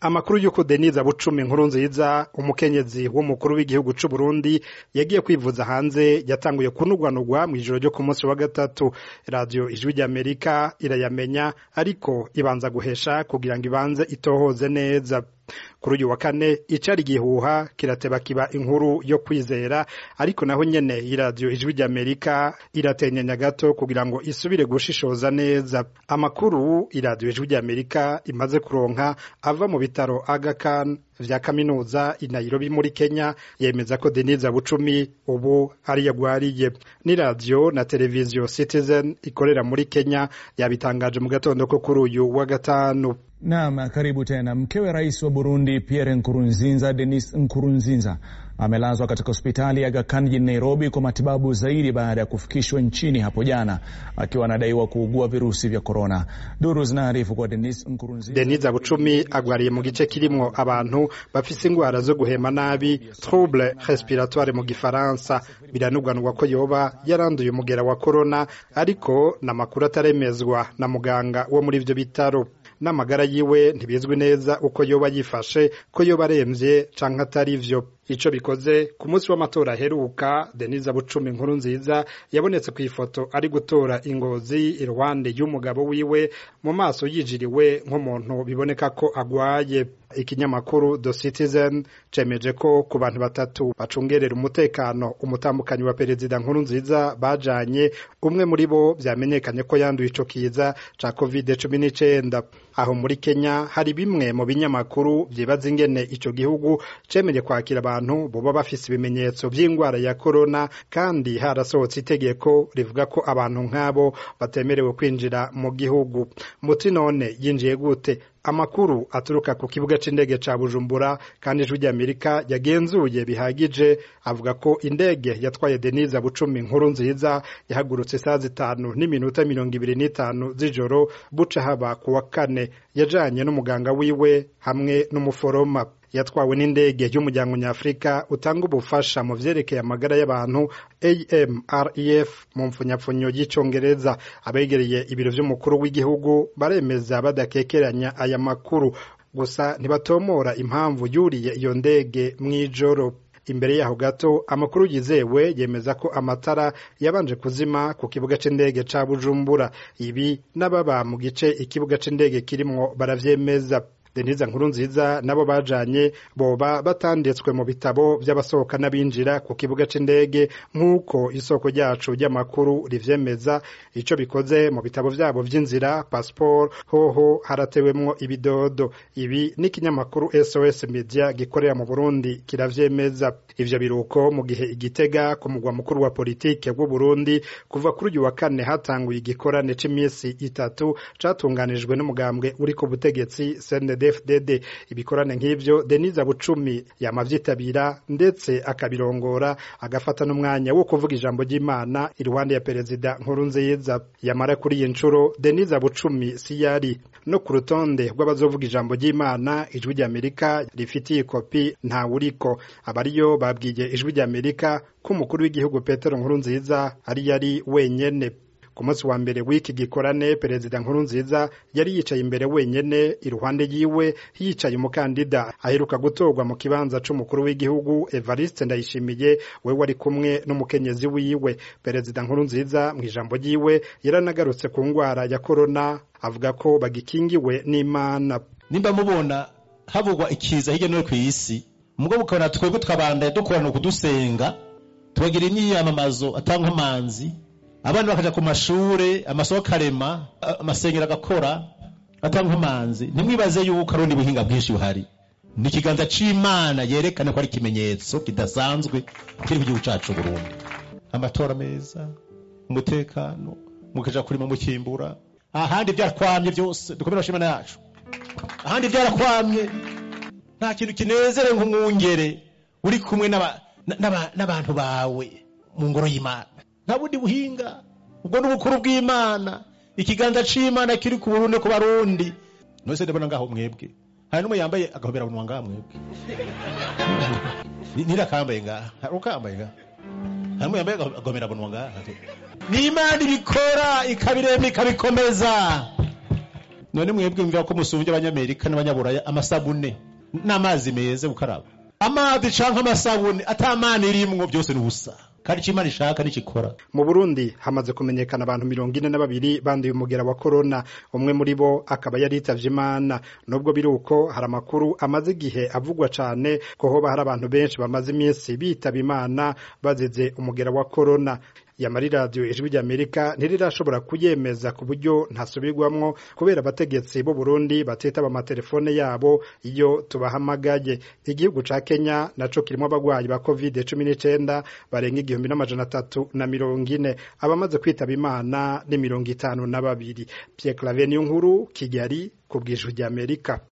amakuru y'uko Denise Bucumi inkuru nziza umukenyezi w'umukuru w'igihugu c'u Burundi yagiye kwivuza hanze yatanguye kunugwanugwa mw'ijoro ryo ku munsi wa gatatu radio ijwi ry'Amerika irayamenya ariko ibanza guhesha kugira ngo ibanze itohoze neza kuri uyu wa kane icari gihuha kirateba kiba inkuru yo kwizera ariko naho nyene iradiyo ijwi ry'amerika iratenyenya gato kugira ngo isubire gushishoza neza amakuru iradiyo ijwi ry'amerika imaze kuronka ava mu bitaro Aga Khan vya kaminuza i Nairobi muri Kenya yemeza ko Denise Bucumi ubu ari yagwariye ni radio na televiziyo Citizen ikorera muri Kenya yabitangaje mu gatondo ko kuri uyu wa gatanu Naam, karibu tena. Mkewe rais wa Burundi Pierre Nkurunziza, Denis Nkurunziza amelazwa katika hospitali ya Aga Khan jijini Nairobi kwa matibabu zaidi baada ya kufikishwa nchini hapo jana akiwa anadaiwa kuugua virusi vya korona. Duru zinaarifu kwa Denis Nkurunziza. Denise Bucumi agwariye mu gice kirimwo abantu bafise ingwara zo guhema nabi trouble respiratoire mu gifaransa biranugwanugwa ko yoba yaranduye umugera wa korona ariko n'amakuru ataremezwa na muganga wo muri ivyo bitaro n'amagara yiwe ntibizwi neza uko yoba yifashe ko yoba aremvye canke atari vyo ico bikoze ku munsi w'amatora aheruka Denise Bucumi inkuru nziza yabonetse ku ifoto ari gutora ingozi iruhande y'umugabo wiwe mu maso yijiriwe nk'umuntu biboneka ko agwaye ikinyamakuru The Citizen cemeje ko ku bantu batatu bacungerera umutekano umutambukanyi wa perezida nkuru nziza bajanye umwe muri bo vyamenyekanye ko yanduye ico kiza ca covid cumi n'icenda aho muri Kenya hari bimwe mu binyamakuru vyibaza ingene ico gihugu cemeje kwakira abantu boba bafise ibimenyetso vy'ingwara ya korona kandi harasohotse itegeko rivuga ko abantu nk'abo batemerewe kwinjira mu gihugu muti none yinjiye gute amakuru aturuka ku kibuga c'indege ca Bujumbura kandi ijwi ry'Amerika yagenzuye bihagije avuga ko indege yatwaye Denise Bucumi inkuru nziza yahagurutse saa zitanu n'iminota mirongo ibiri n'itanu z'ijoro buca haba ku wa kane yajanye n'umuganga wiwe hamwe n'umuforoma yatwawe n'indege y'umuryango nyafurika utanga ubufasha mu vyerekeye amagara y'abantu AMREF mu mfunyapfunyo y'icongereza abegereye ibiro vy'umukuru w'igihugu baremeza badakekeranya aya makuru gusa ntibatomora impamvu yuriye iyo ndege mw'ijoro imbere yaho gato amakuru yizewe yemeza ko amatara yabanje kuzima ku kibuga c'indege ca Bujumbura ibi n'ababa mu gice ikibuga c'indege kirimwo baravyemeza Denise Nkurunziza nabo bajanye boba batanditswe mu bitabo vy'abasohoka n'abinjira ku kibuga c'indege nk'uko isoko ryacu ry'amakuru rivyemeza ico bikoze mu bitabo vyabo vy'inzira passport hoho haratewemwo ibidodo ibi n'ikinyamakuru SOS Media gikorera mu Burundi kiravyemeza ivyo biruko mu gihe igitega ku mugwa mukuru wa politike w'u Burundi kuva kuri uyu wa kane hatanguye igikorane c'imisi itatu catunganijwe n'umugambwe uri ku butegetsi CND FDD ibikorane nk'ivyo Denise Bucumi yamavyitabira ndetse akabirongora agafata n'umwanya wo kuvuga ijambo ry'Imana iruhande ya perezida Nkurunziza yamara kuri iyi ncuro Denise Bucumi si yari no ku rutonde rw'abazovuga ijambo ry'Imana ijwi ry'Amerika rifitiye kopi nta uriko abariyo babwiye ijwi ry'Amerika ko umukuru w'igihugu Petero Nkurunziza ari yari wenyene ku munsi wa mbere w'iki gikorane perezida nkurunziza yari yicaye imbere wenyene iruhande yiwe hicaye umukandida aheruka gutorwa mu kibanza c'umukuru w'igihugu evariste ndayishimiye we wari kumwe n'umukenyezi wiwe perezida nkurunziza mu ijambo ryiwe yaranagarutse ku ngwara ya korona avuga ko bagikingiwe n'imana nimba mubona havugwa ikiza hirya no hino kw'isi mugabo ukabona twebwe twabandaye dukorana kudusenga tubagira imyiyamamazo atanga amanzi abana bakaja ku mashure amasoko akarema amasengero agakora atanga amanzi ntimwibaze yuko ari ubundi buhinga bwinshi buhari ni ikiganza c'imana yerekana ko ari ikimenyetso kidasanzwe kiri mu gihugu cacu Burundi amatora meza umutekano mukaja kurima mukimbura ahandi vyarakwamye vyose dukomere bashimana yacu ahandi vyarakwamye nta kintu kinezere nk'umwungere uri kumwe n'abantu bawe mu ngoro y'imana nta bundi buhinga ubwo ni ubukuru bw'imana ikiganza c'imana kiri ku burundi ku barundi nose ndabona ngaho mwebwe hari n'umwe yambaye agahobera bunwa ngaha mwebwe nirakambaye ngaha hari ukambaye ngaha hari n'umwe yambaye agahobera bunwa ngaha ni imana ibikora ikabirema ikabikomeza none mwebwe mvira ko musumbye abanyamerika n'abanyaburaya amasabune n'amazi meza gukaraba amazi canke amasabune atamana irimwo byose ni ubusa kandi icyo imana ishaka nikikora mu burundi hamaze kumenyekana abantu mirongo ine na babiri banduye umugera wa korona umwe muri bo akaba yaritavye imana nubwo biri uko hari amakuru amaze igihe avugwa cane ko hoba hari abantu benshi bamaze iminsi bitaba imana bazize umugera wa korona yamara iradiyo ijwi ry'amerika ntirirashobora kuyemeza ku buryo ntasubirwamwo kubera abategetsi b'u Burundi batitaba amatelefone yabo iyo tubahamagaye igihugu ca Kenya naco kirimo abagwayi ba covid cumi n'icenda barenga igihumbi n'amajana atatu na mirongo ine abamaze kwitaba imana ni mirongo itanu na babiri Pierre Claver Niyonkuru Kigali ku bw'ijwi ry'Amerika